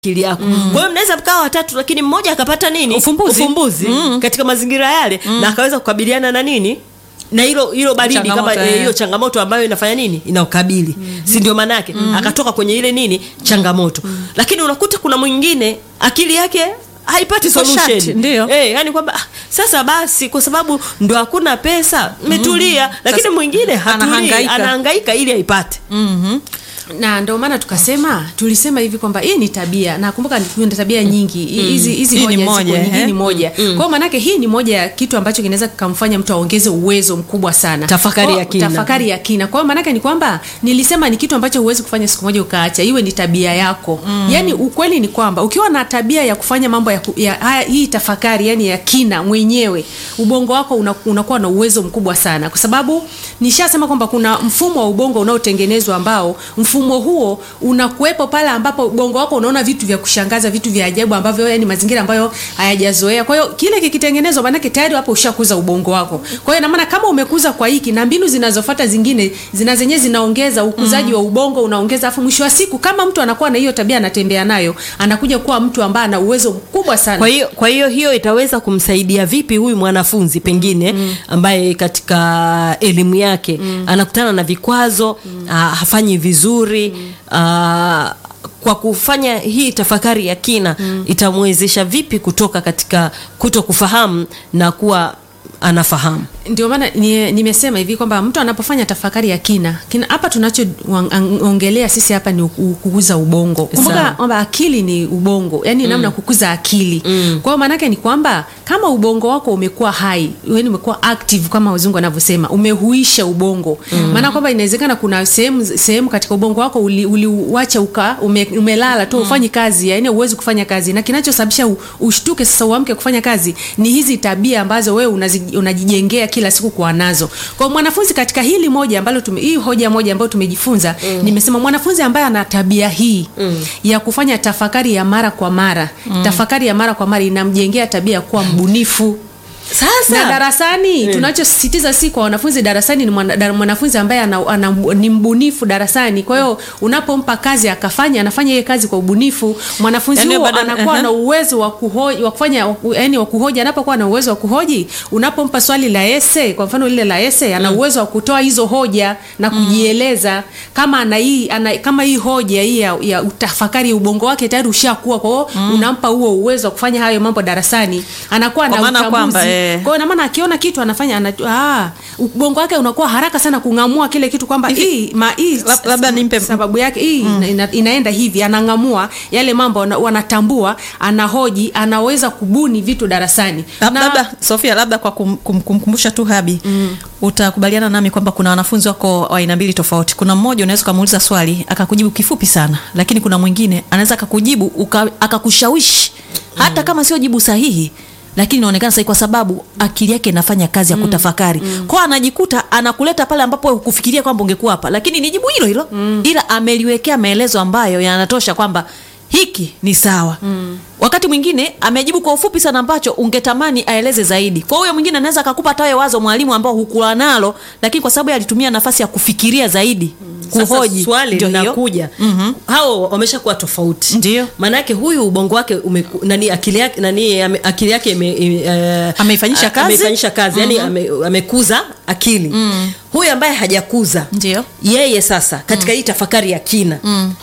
akili yako kwa hiyo mnaweza mkawa watatu lakini mmoja akapata nini Ufumbuzi. ufumbuzi katika mazingira yale na akaweza kukabiliana na nini na hilo hilo baridi Changamoto, kama eh, eh. hiyo changamoto ambayo inafanya nini inaukabili si ndio maana yake akatoka kwenye ile nini changamoto lakini unakuta kuna mwingine akili yake haipati Iko solution shati, ndio. eh, yani kwamba ah, sasa basi kwa sababu ndo hakuna pesa metulia lakini Sasa, mwingine hatulii anahangaika. anahangaika ili aipate na ndio maana tukasema tulisema hivi kwamba hii ni tabia nakumbuka ni- kuna tabia nyingi Hi- hizi hizi Hii ni hoja moja, ziko nyingi, hii eh? ni moja kwa hiyo maanake hii ni moja ya kitu ambacho kinaweza kikamfanya mtu aongeze uwezo mkubwa sana Tafakari Kwa- ya kina. tafakari ya kina kwa hiyo maanake ni kwamba nilisema ni kitu ambacho huwezi kufanya siku moja ukaacha iwe ni tabia yako yaani ukweli ni kwamba ukiwa na tabia ya kufanya mambo ya, ku- ya haya, hii tafakari yani ya kina mwenyewe ubongo wako una- unakuwa na uwezo mkubwa sana kwa sababu nishasema kwamba kuna mfumo wa ubongo unaotengenezwa ambao mfumo huo unakuwepo pale ambapo ubongo wako unaona vitu vya kushangaza vitu vya ajabu ambavyo yani mazingira ambayo hayajazoea kwa hiyo kile kikitengenezwa maanake tayari hapo ushakuza ubongo wako kwa hiyo inamaana kama umekuza kwa hiki na mbinu zinazofuata zingine zina zenyewe zinaongeza ukuzaji wa ubongo unaongeza afu mwisho wa siku kama mtu anakuwa na hiyo tabia anatembea nayo anakuja kuwa mtu ambaye ana uwezo mkubwa sana kwa hiyo kwa hiyo hiyo itaweza kumsaidia vipi huyu mwanafunzi pengine mm. ambaye katika elimu yake mm. anakutana na vikwazo mm. hafanyi vizuri mm. aa, kwa kufanya hii tafakari ya kina mm. itamwezesha vipi kutoka katika kuto kufahamu na kuwa anafahamu ndio maana ni- nimesema hivi kwamba mtu anapofanya tafakari ya kina kina hapa tunachoongelea sisi hapa ni ku- kukuza ubongo kumbuka Sawa. kwamba akili ni ubongo yani namna ya kukuza akili mm. kwa hiyo maanake ni kwamba kama ubongo wako umekuwa hai yani umekuwa active kama wazungu wanavyosema umehuisha ubongo mm. maana kwamba inawezekana kuna sehemu sehemu katika ubongo wako uli- uliuacha uka ume, umelala tu ufanyi kazi yani uwezi kufanya kazi na kinachosababisha u- ushtuke sasa uamke kufanya kazi ni hizi tabia ambazo wewe unazi- unajijengea kila siku kuwa nazo kwa mwanafunzi katika hili moja ambalo tume, hii hoja moja ambayo tumejifunza mm. nimesema mwanafunzi ambaye ana tabia hii mm. ya kufanya tafakari ya mara kwa mara mm. tafakari ya mara kwa mara inamjengea tabia ya kuwa mbunifu sasa na darasani tunachosisitiza si kwa wanafunzi darasani ni mwana, dar- mwanafunzi ambaye ana, ana, ni mbunifu darasani kwa hiyo unapompa kazi akafanya anafanya hiyo kazi kwa ubunifu mwanafunzi Yaani huo badala- anakuwa aha. na uwezo wa kuhoji wa kufanya wa ku- yani wa kuhoji anapokuwa na uwezo wa kuhoji unapompa swali la ese kwa mfano lile la ese ana uwezo wa kutoa hizo hoja na kujieleza kama ana hii ana, kama hii hoja hii ya, ya utafakari ubongo wake tayari ushakuwa kwa hiyo unampa huo uwezo wa kufanya hayo mambo darasani anakuwa Kwa na maana utambuzi kwamba, eh, kwa hiyo ina maana akiona kitu anafanya anajua ah, ubongo wake unakuwa haraka sana kung'amua kile kitu kwamba hii ma hii Lab- labda nimpe- sababu yake hii ina, ina, inaenda hivi anang'amua yale mambo ana- wanatambua anahoji anaweza kubuni vitu darasani Lab- Na- labda sofia labda kwa kum- kum- kumkumbusha tu habi mm. utakubaliana nami kwamba kuna wanafunzi wako wa aina mbili tofauti kuna mmoja unaweza ukamuuliza swali akakujibu kifupi sana lakini kuna mwingine anaweza akakujibu uka- akakushawishi hata kama sio jibu sahihi lakini inaonekana sahihi kwa sababu akili yake inafanya kazi ya kutafakari mm. kwao anajikuta anakuleta pale ambapo hukufikiria kwamba ungekuwa hapa lakini ni jibu hilo hilo mm. ila ameliwekea maelezo ambayo yanatosha kwamba hiki ni sawa mm. wakati mwingine amejibu kwa ufupi sana ambacho ungetamani aeleze zaidi kwa huyo mwingine anaweza akakupa hata wewe wazo mwalimu ambao hukuwa nalo lakini kwa sababu yeye alitumia nafasi ya kufikiria zaidi kuhoji Sasa swali Ndio hiyo. linakuja Mhm. hao wameshakuwa tofauti Ndio. maanake huyu ubongo wake umeku, nani akili yake nani ame, akili yake ime, ime, eh, Ameifanyisha a- kazi? ameifanyisha kazi yani ame, amekuza akili mm. huyu ambaye hajakuza Ndio. yeye sasa katika hii tafakari ya kina mm.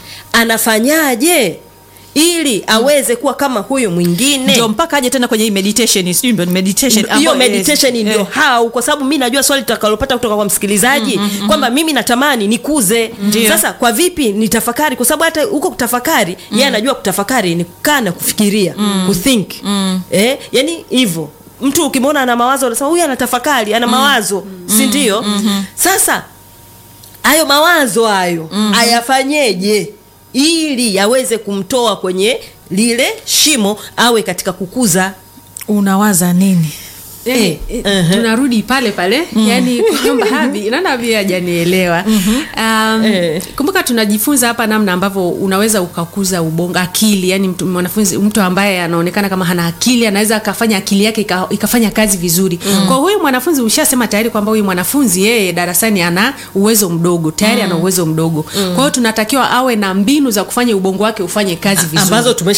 anafanyaje ili aweze kuwa kama huyu mwingine ndio mpaka aje tena kwenye hii meditation sijui ndio ni meditation hiyo ambayo- meditation eh, ndio eh. hau kwa sababu mi najua swali tutakalopata kutoka kwa msikilizaji kwamba mimi natamani nikuze Ndio. sasa kwa vipi nitafakari kwa sababu hata huko kutafakari yeye anajua kutafakari ni kukaa na kufikiria kuthink eh, yani hivyo mtu ukimwona ana mawazo unasema huyu anatafakari ana mawazo si ndio sasa hayo mawazo hayo ayafanyeje ili yaweze kumtoa kwenye lile shimo awe katika kukuza unawaza nini yani, Eh, eh, uh-huh. tunarudi pale pale yani kwamba habi naona habi hajanielewa um, Eh. kumbuka tunajifunza hapa namna ambavyo unaweza ukakuza ubongo akili yani mtu, mwanafunzi mtu ambaye anaonekana kama hana akili anaweza akafanya akili yake ika, ikafanya kazi vizuri kwa huyu mwanafunzi ushasema tayari kwamba huyu mwanafunzi yeye darasani ana uwezo mdogo tayari ana uwezo mdogo kwa hiyo tunatakiwa awe na mbinu za kufanya ubongo wake ufanye kazi vizuri ambazo